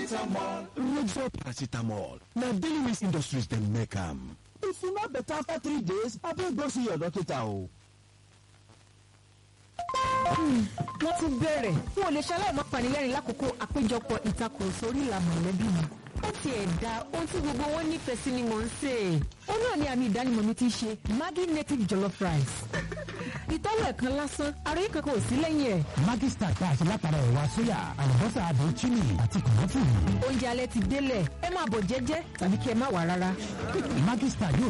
paracetamol. Roxo paracetamol na daily waste industries dem make am. If you no better after three days, abeg go see your doctor o. wọ́n ti bẹ̀rẹ̀ n ò lè ṣaláì má panilẹ́rìn lákòókò àpéjọpọ̀ ìtakùrọ̀sọ orí ìlà mọ̀lẹ́bí mi. ó ti ẹ̀ da ohun tí gbogbo wọn nífẹ̀ẹ́ sí ni mò ń sè é. ó náà ni àmì ìdánimọ̀ mi ti ṣe Maggi native jollof rice. ìtọ́wò ẹ̀kan lásán ara yìí kankan ò sí lẹ́yìn ẹ̀. Maggi star tá a ṣe látara ẹ̀wà sóyà àlùbọ́sà àdùn chili àti kòmọ́tì. oúnjẹ alẹ́ ti délẹ̀ ẹ máa bọ̀ jẹ́jẹ́ tàbí kí ẹ má wà rárá. Maggi star yóò